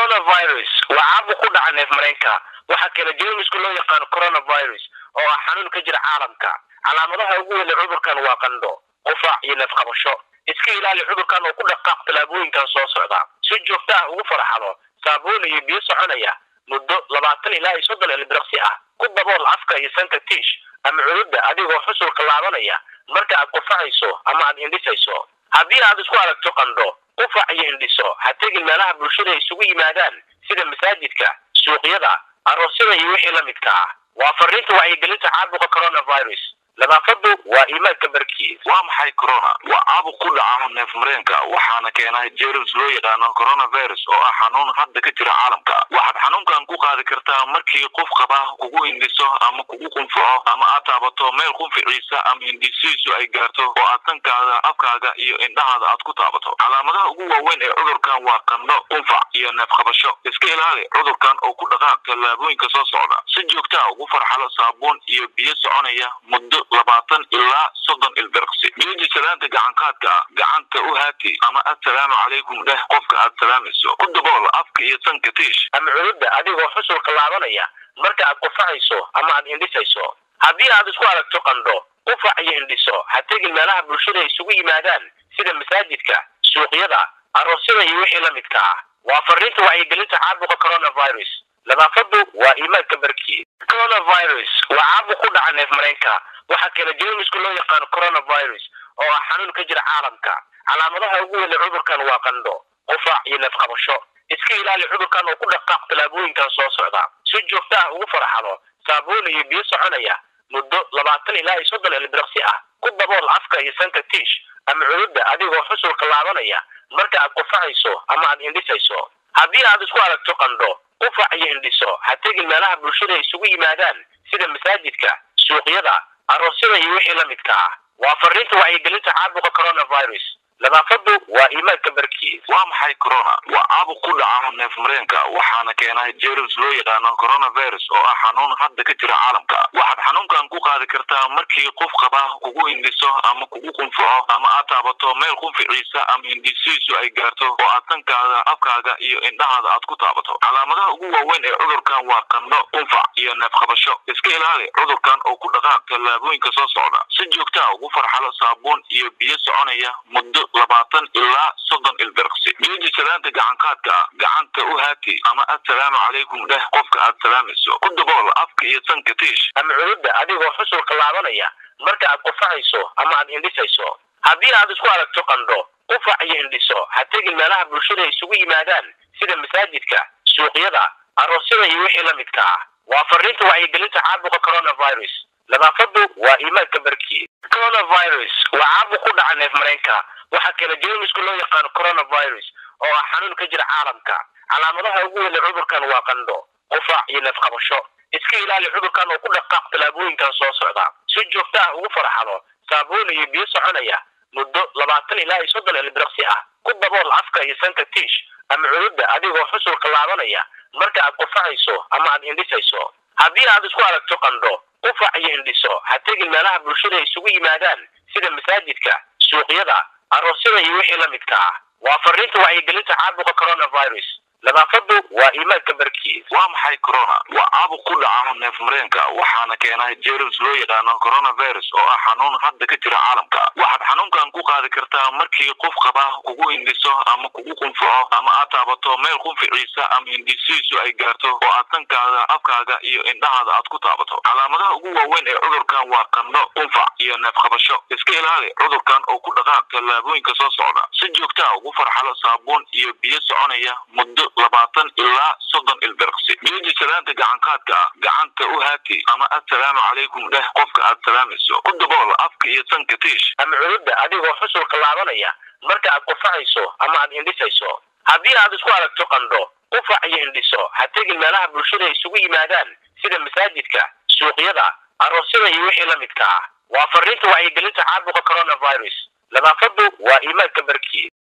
coronavirus waa caabuq ku dhaca neef mareenka waxaa keena jeermisku loo yaqaano coronavirus oo ah xanuun ka jira caalamka calaamadaha ugu weyn ee cudurkan waa qandho qufaac iyo neef qabasho iska ilaali cudurkan oo ku dhaqaaq tallaabooyinkan soo socda si joogto ah ugu farxado saabuun iyo biyo soconaya muddo labaatan ilaa iyo soddon ilbiriqsi ah ku dabool afka iyo sanka tiish ama cududda adigoo xusulka laabanaya marka aad qufacayso ama aad indhisayso haddii aad isku aragto qandho qufac iyo indhiso ha tegin meelaha bulshada ay isugu yimaadaan sida masaajidka suuqyada aroosyada iyo wixii la midka ah waa fariinta wacyigelinta caabuqa coronavirus nadaafadu waa iimaanka barkiis waa maxay corona waa caabuq ku dhaca neef mareenka waxaana keena jerms loo yaqaano coronavirus oo ah xanuun hadda ka jira caalamka waxaad xanuunkan ku qaadi kartaa markii qof qaba kugu hindhiso ama kugu qunfaco ama aad taabato meel qunficiisa ama hindhisiisu ay gaarto oo aad sankaada afkaaga iyo indhahaada aad ku taabato calaamadaha ugu waaweyn ee cudurkan waa qandho qunfac iyo neef qabasho iska ilaali cudurkan oo ku dhaqaaq tallaabooyinka soo socda si joogtaa ugu farxalo saabuun iyo biyo soconaya muddo labaatan ilaa soddon ilbirqsi jooji salaanta gacanqaadka gacanta u haati ama assalaamu calaykum dheh qofka aad salaamayso ku dabool afka iyo sanka tiish ama cududda adigoo xusulka laabanaya marka aad qufacayso ama aad indhisayso haddii aad isku aragto qandho qufac iyo indhiso ha tegin meelaha bulshada ay isugu yimaadaan sida masaajidka suuqyada aroosyada iyo wixii la midka ah waa fariinta wacyigelinta caabuqa coronavirus nadaafadu waa iimaanka barkiis coronavirus waa caabuq ku dhaca neef mareenka waxaa keena jeermisku loo yaqaano coronavirus oo ah xanuun ka jira caalamka calaamadaha ugu weyn ee cudurkan waa qandho qufaac iyo neef qabasho iska ilaali cudurkan oo ku dhaqaaq tallaabooyinkan soo socda si joogto ah ugu farxado saabuun iyo biyo soconaya muddo labaatan ilaa iyo soddon ilbiriqsi ah ku dabool afka iyo sanka tiish ama cududda adigoo xusulka laabanaya marka aad qufacayso ama aad indhisayso haddii aad isku aragto qandho qufac iyo indhiso ha tegin meelaha bulshada ay isugu yimaadaan sida masaajidka suuqyada aroosyada iyo wixii la midka ah waa fariinta wacyigelinta caabuqa coronavirus nadaafadu waa iimaanka barkiis waa maxay corona waa caabuq ku dhaca neef mareenka waxaana keena jerms loo yaqaano coronavirus oo ah xanuun hadda ka jira caalamka waxaad xanuunkan ku qaadi kartaa markii qof qaba kugu hindhiso ama kugu qunfaco ama aad taabato meel qunficiisa ama hindhisiisu ay gaarto oo aad sankaada afkaaga iyo indhahaada aad ku taabato calaamadaha ugu waaweyn ee cudurkan waa qandho qunfac iyo neef qabasho iska ilaali cudurkan oo ku dhaqaaq tallaabooyinka soo socda si joogtaa ugu farxalo saabuun iyo biyo soconaya muddo labaatan ilaa soddon ilbirqsi jooji salaanta gacanqaadka gacanta u haati ama assalaamu calaykum dheh qofka aad salaamayso ku dabool afka iyo sanka tiish ama cududda adigoo xusulka laabanaya marka aad qufacayso ama aad indhisayso haddii aad isku aragto qandho qufac iyo indhiso ha tegin meelaha bulshada ay isugu yimaadaan sida masaajidka suuqyada aroosyada iyo wixii la midka ah waa fariinta wacyigelinta caabuqa coronavirus nadaafadu waa iimaanka barkiis coronavirus waa caabuq ku dhaca neef mareenka waxaa keena jeermisku loo yaqaano coronavirus oo ah xanuun ka jira caalamka calaamadaha ugu weyn ee cudurkan waa qandho qufaac iyo neef qabasho iska ilaali cudurkan oo ku dhaqaaq tallaabooyinkan soo socda si joogto ah ugu farxado saabuun iyo biyo soconaya muddo labaatan ilaa iyo soddon ilbiriqsi ah ku dabool afka iyo sanka tiish ama cududda adigoo xusulka laabanaya marka aad qufacayso ama aad indhisayso haddii aad isku aragto qandho qufac iyo indhiso ha tegin meelaha bulshada ay isugu yimaadaan sida masaajidka suuqyada aroosyada iyo wixii la midka ah waa fariinta wacyigelinta caabuqa coronavirus nadaafadu waa iimaanka barkiis waa maxay corona waa caabuq ku dhaca neef mareenka waxaana keena jerms loo yaqaano coronavirus oo ah xanuun hadda ka jira caalamka waxaad xanuunkan ku qaadi kartaa markii qof qaba kugu hindhiso ama kugu qunfaco ama aad taabato meel qunficiisa ama hindhisiisu ay gaarto oo aad sankaada afkaaga iyo indhahaada aad ku taabato calaamadaha ugu waaweyn ee cudurkan waa qandho qunfac iyo neef qabasho iska ilaali cudurkan oo ku dhaqaaq tallaabooyinka soo socda si joogtaa ugu farxalo saabuun iyo biyo soconaya muddo labaatan ilaa soddon ilbirqsi jooji salaanta gacanqaadka gacanta u haati ama assalaamu calaykum dheh qofka aad salaamayso ku dabool afka iyo sanka tiish ama cududda adigoo xusulka laabanaya marka aad qufacayso ama aad indhisayso haddii aad isku aragto qandho qufac iyo indhiso ha tegin meelaha bulshada ay isugu yimaadaan sida masaajidka suuqyada aroosyada iyo wixii la midka ah waa fariinta wacyigelinta caabuqa coronavirus nadaafadu waa iimaanka barkiis